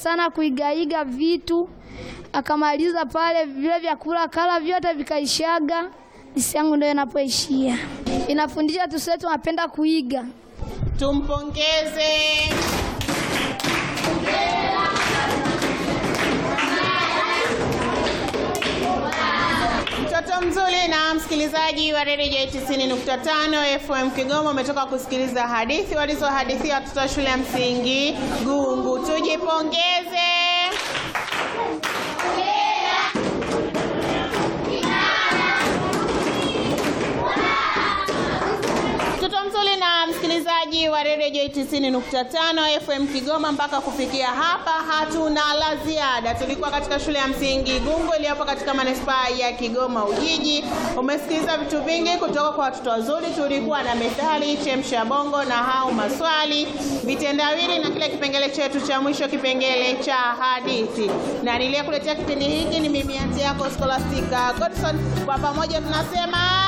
sana kuigaiga vitu, akamaliza pale, vile vyakula kala vyote vikaishaga. Disi yangu ndio inapoishia. Inafundisha tusiwe tunapenda kuiga. Tumpongeze. Mtoto mzuri na msikilizaji wa redio J 90.5 FM Kigoma, umetoka kusikiliza hadithi walizohadithia watoto wa shule ya msingi Gungu. Tujipongeze. Mtoto mzuri na msikilizaji wa redio J 90.5 FM Kigoma, mpaka kufikia hapa hatuna la ziada. Tulikuwa katika shule ya msingi Gungu iliyopo katika manispaa ya Kigoma Ujiji. Umesikiliza vitu vingi kutoka kwa watoto wazuri. Tulikuwa na methali, chemsha bongo na hau maswali, vitendawili na kile kipengele chetu cha mwisho, kipengele cha hadithi. Na niliyekuletea kipindi hiki ni mimi anti yako Scholastica Godson. Kwa pamoja tunasema